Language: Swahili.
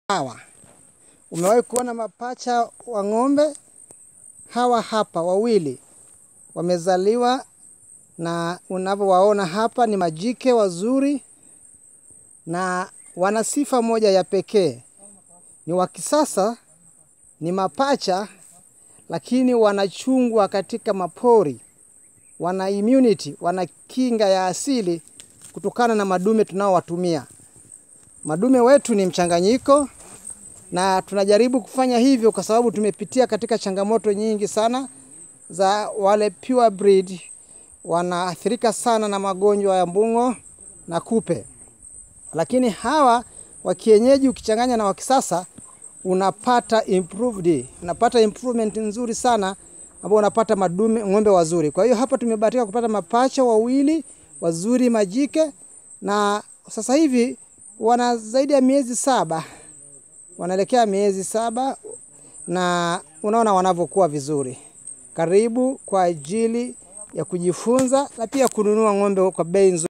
hawa. Umewahi kuona mapacha wa ng'ombe? Hawa hapa wawili wamezaliwa, na unavyowaona hapa ni majike wazuri, na wana sifa moja ya pekee, ni wa kisasa, ni mapacha, lakini wanachungwa katika mapori, wana immunity, wana kinga ya asili kutokana na madume tunaowatumia. Madume wetu ni mchanganyiko na tunajaribu kufanya hivyo kwa sababu tumepitia katika changamoto nyingi sana za wale pure breed, wanaathirika sana na magonjwa ya mbung'o na kupe, lakini hawa wa kienyeji ukichanganya na wa kisasa unapata improved, unapata improvement nzuri sana ambao unapata madume ng'ombe wazuri. Kwa hiyo hapa tumebahatika kupata mapacha wawili wazuri majike, na sasa hivi wana zaidi ya miezi saba wanaelekea miezi saba na unaona wanavyokuwa vizuri. Karibu kwa ajili ya kujifunza na pia kununua ng'ombe kwa bei nzuri.